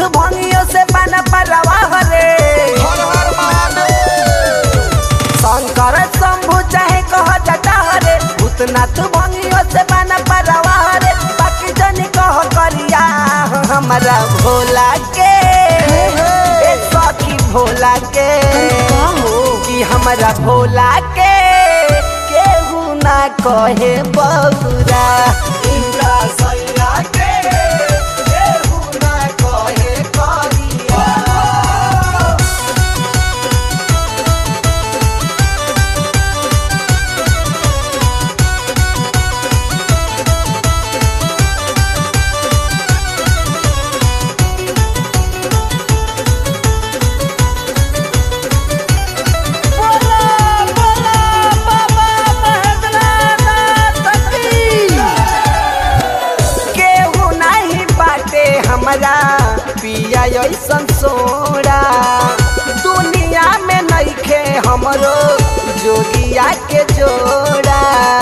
भंगियों से बना परवाह रे हर हर महादेव शंकर शंभु चाहे कह जटा रे भूतनाथ भंगियों से बना परवाह रे बाकी जनी कह करिया हमारा भोला के ए सखी भोला के कि हमारा भोला के केहू ना कहे बौरा इंद्रा सैया के केहू ना कहे करिया बोला बोला बाबा महेंद्रनाथ की केहू नहीं बाटे हमरा पिया ऐसन सोरा दुनिया में नइखे हमरो जोगिया के जोड़ा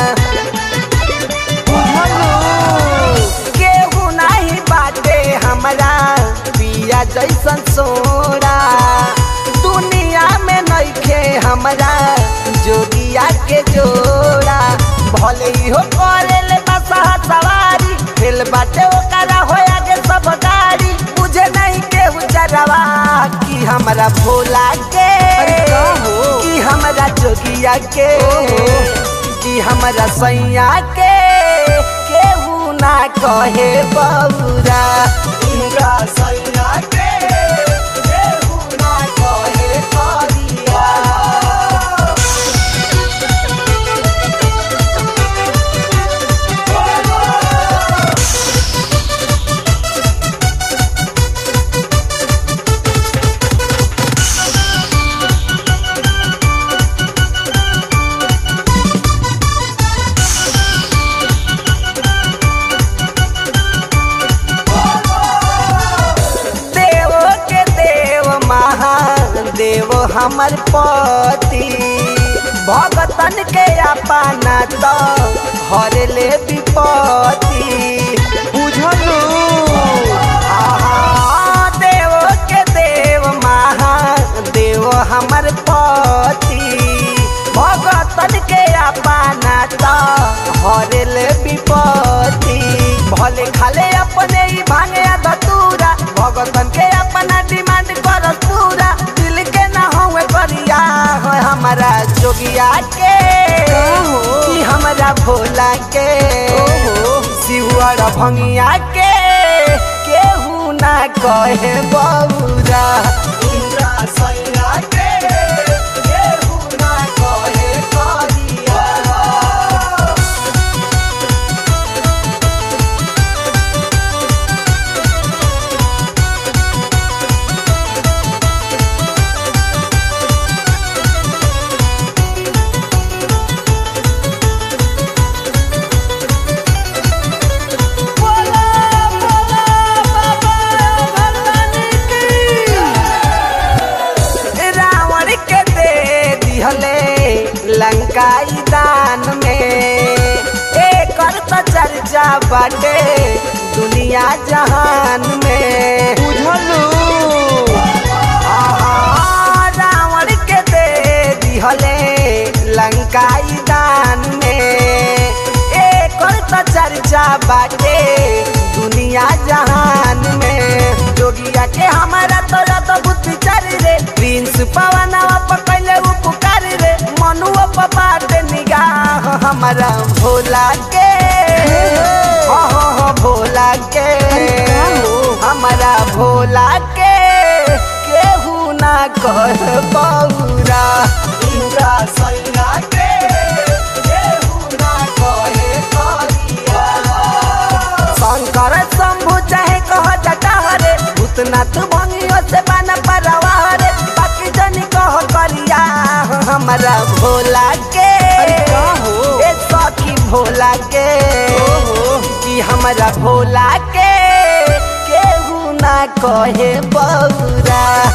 केहू नहीं बाटे हमरा पिया जैसन सोरा दुनिया में नइखे हमरा जोगिया के जोड़ा भले ही हो करेले बसा सवारी दिल बाटे ओकरा होया के सब गाड़ी मुझे नहीं केहू चरवा कि हमरा भोला के कि हमरा जोगिया के कि हमरा सैया के केहू ना कहे बौरा इंद्रा सैया के केहू ना कहे करिया देव के देव महादेव हमर पति भगतन के अपना तो हर ले विपत्ति बुझलू आहा, देव के देव महादेव हमर पति भगतन के अपना तो हर ले विपत्ति भले खाले अपने ही भांगे धतूरा भगतन के अपना डिमांड कर पूरा दिल के ना हुए करिया हो हमारा जोगिया के कि हमारा भोला के शिवर भंगिया के केहू ना कहे बौरा इंद्रा सैया के केहू ना कहे करिया बोला बोला बाबा भगवान की रावण के दे दिहले लंकाई दान में एकर तो चर्चा बाटे दुनिया जहान में बुझलू रावण के दे दिहले लंकाई दान में एकर तो चर्चा बाटे दुनिया जहान में जोगिया के हमारा तो तो बुद्धि चल रे प्रिंस पवनवा पकड़ले उपकार रे मनुआ पपाट निगाह हमारा भोला के हो हो हो भोला के हमारा भोला के केहू ना कह बौरा इंद्रा सैया के केहू ना कहे करिया शंकर शंभु चाहे कह जटा रे भूतनाथ भंगियों से बन परवा रे बाकी जनी कह करिया हमारा भोला के ए सखी भोला के कि हमारा भोला के केहू ना कहे बौरा